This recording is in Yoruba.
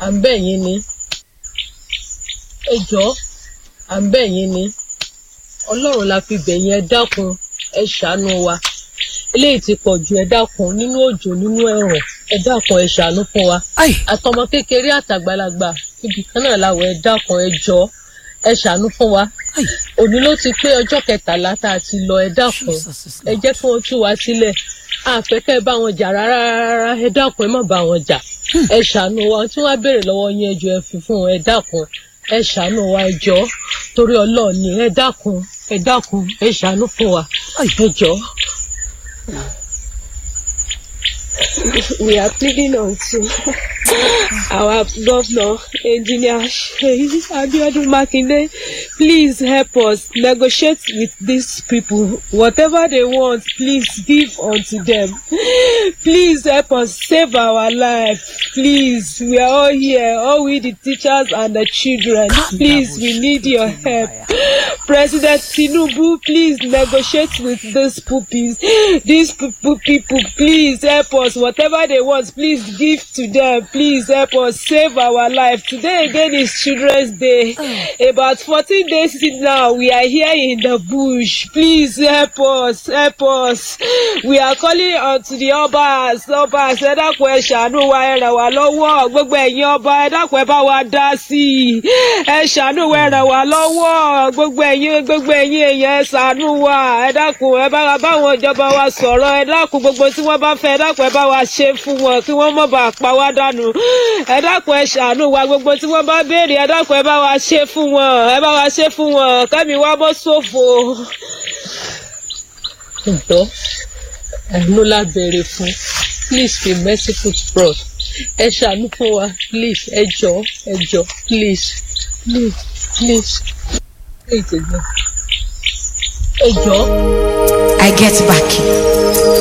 à ń bẹ̀ yín ni ẹ jọ̀ọ́ à ń bẹ̀ yín ni ọlọ́run la fi bẹ̀ yín ẹ dákun ẹ ṣàánú wa eléyìí ti pọ̀ jù ẹ dákun nínú òjò nínú ẹ̀rùn ẹ dákun ẹ ṣàánú fún wa Ai. àtọmọ kékeré àtàgbàlagbà ibì kan náà làwọn ẹ dákun ẹ jọ̀ọ́ ẹ ṣàánú fún wa Ai. òní ló ti pé ọjọ́ kẹtàlá tá a ti lọ ẹ dákun Jesus is ẹ Lord. jẹ́ kí wọ́n tú wa sílẹ̀ àfẹ́kẹ́ bá wọn jà rárá rárá ẹ dákun ẹ má bá wọn jà ẹ ṣàánú wa tí wọ́n á béèrè lọ́wọ́ yín ẹjọ́ ẹ fi fún wọn ẹ dákun ẹ ṣàánú wa ẹ jọ̀ọ́ torí ọlọ́ọ̀ni ẹ dákun ẹ dákun ẹ ṣàánú fún wa Ai. ẹ jọ̀ọ́. we are pleading unto our governor, engineer Seyi Abiodun Makinde, please help us negotiate with these people. Whatever they want, please give unto them. Please help us save our life. Please, we are all here, all we the teachers and the children. Please, we need your help. President Tinubu, please negotiate with these puppies. These people, people, please help us. Whatever they want, please give to them. Please help us save our life. Today again is Children's Day. About 14 days now, we are here in the bush. Please help us, help us. We are calling on to the Obas. Obas, ẹ dákun ẹ ṣàánú wa ẹ ràn wá lọ́wọ́. Gbogbo ẹ̀yin ọba ẹ dákun ẹ bá wa dá sí i. Ẹ ṣàánú wa ẹ ràn wá lọ́wọ́. Gbogbo ẹ̀yin gbogbo ẹ̀yin èèyàn ẹ ṣàánú wa. Ẹ dákun ẹ bá wa báwọn ìjọba wa sọ̀rọ̀. Ẹ dákun gbogbo tí wọ́n bá fẹ́ ẹ dákun ẹ bá wa ṣe fún wọn kí wọ́n má bàa pa wá dànù. Ẹ dákun ẹ ṣàánú wa gbogbo tí wọ́n bá béèrè ẹ dákun ẹ bá wa ṣe fún wọn. Ẹ bá wa ṣe fún wọn. Kẹ́mi wá bọ́ sófo. ǹtọ́ àánú la béèrè fún please be merciful to us ẹ ṣàánú fún wa please ẹ jọ̀ọ́ ẹ jọ̀ọ́ please please please please ẹ jọ̀ọ́ ẹ jọ̀ọ́. I get back.